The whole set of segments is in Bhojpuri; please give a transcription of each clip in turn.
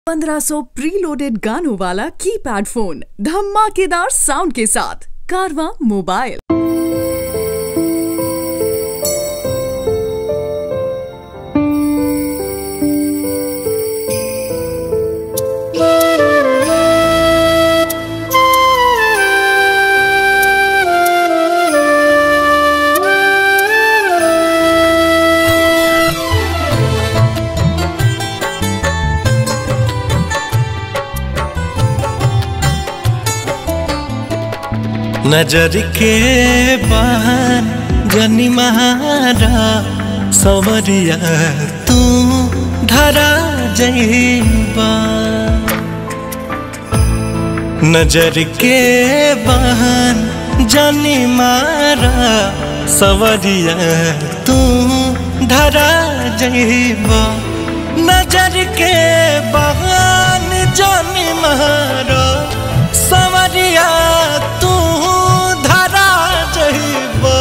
1500 प्रीलोडेड गानों वाला कीपैड फोन धमाकेदार साउंड के साथ कारवा मोबाइल नजर के बाहर जनी महारा सवरिया तू धरा जईबा नजर के बाहर जनी मारा सवरिया तू धरा जईबा नजर के बाहर जनी मारा सवरिया तू धरा जईबा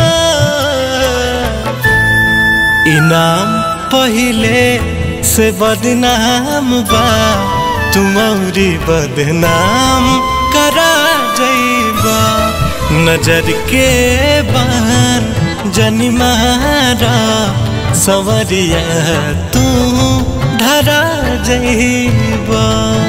इनाम पहिले से बदनाम बा तुम औरी बदनाम करा जईबा नजर के बान जनी मारा सवरिया तू धरा जईबा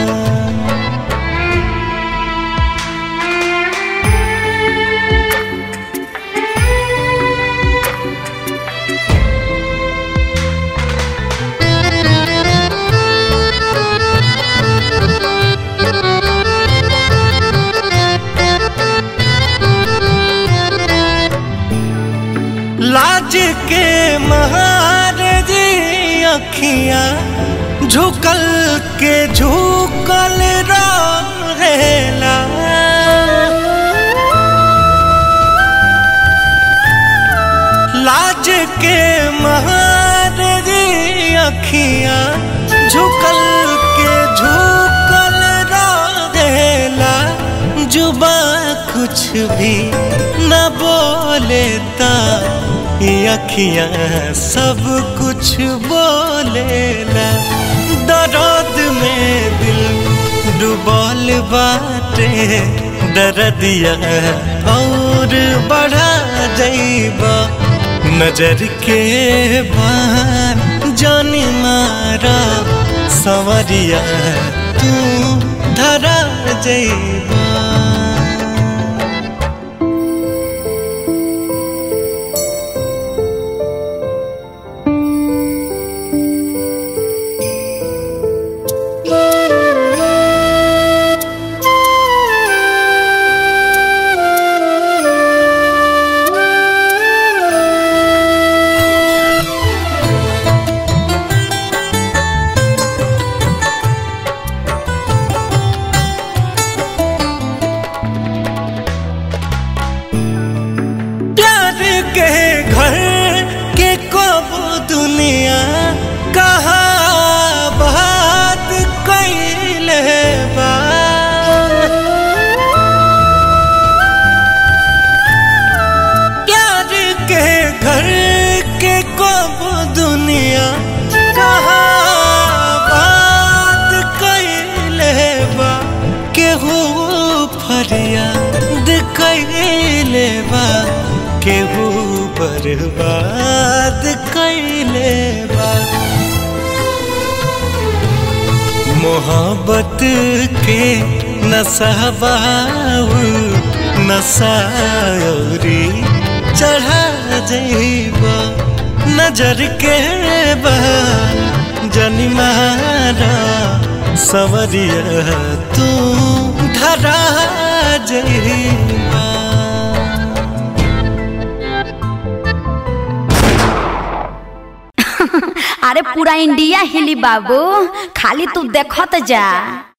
लाज के महार जी अखियां झुकल के झुकल रहेला लाज के महार जी अखियां झुकल के झुकल रहेला जुबा कुछ भी न बोलेता ये अखियां सब कुछ बोलेला दर्द में दिल डुबल बाटे दर्दिया और बढ़ा जईबा नजर के बार जानी मारा सवरिया तू धरा जईबा प्यार के घर के कब दुनिया कहा बात कैले बा प्यार के घर के कब दुनिया कहा बात कैले बा केहू फरियाद कैले बा केहू बर्बाद कैले बा मोहब्बत के नसाबाऊ नसायरी चढ़ा जईबा नजर के बाल जनी मारा सवरिया तू धरा जईबा अरे पूरा इंडिया हिली बाबू खाली तू देखत जा